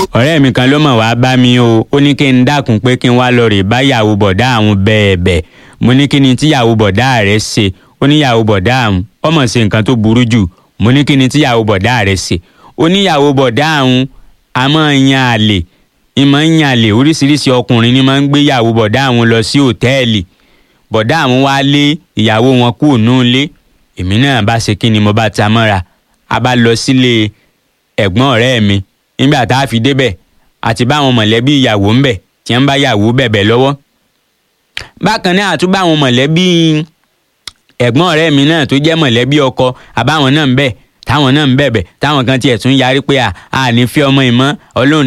ọ̀rẹ́ mi kan ló mọ̀ wá bá mi o ó ní kí n dákun pé kí n wá lọ rè bá yàwó bọ̀dá àwọn bẹ́ẹ̀ bẹ́ẹ̀ mo ní kí ni tí yàwó bọ̀dá rẹ̀ ṣe ó ní yàwó bọ̀dá àwọn ọmọ ṣe nǹkan tó burú jù mo ní kí ni tí yàwó bọ̀dá rẹ̀ ṣe ó ní yàwó bọ̀dá àwọn a máa yan àlè ìmọ̀ ń yan àlè oríṣiríṣi ọkùnrin ni máa ń gbé yàwó bọ̀dá àwọn lọ sí òtẹ́ẹ̀lì bọ̀dá àwọn wá lé ìyàwó wọn kúrò nù lé èmi náà bá ṣe kí ni mo bá ta mọ́ra a bá lọ sílé ẹ̀gbọ́n ọ̀rẹ́ mi nígbà tá a fi débẹ̀ àti báwọn mọ̀lẹ́bí ìyàwó ń bẹ̀ tí wọ́n bá yàwó bẹ̀bẹ̀ lọ́wọ́. bákan náà àtúbà àwọn mọ̀lẹ́bí ẹ̀gbọ́n ọ̀rẹ́ mi náà tó jẹ́ mọ̀lẹ́bí ọkọ àbáwọn náà ń bẹ̀ táwọn náà ń bẹ̀bẹ̀ táwọn kan tiẹ̀ tún yarí pé à à ní fi ọmọ ìmọ̀ ọlọ́run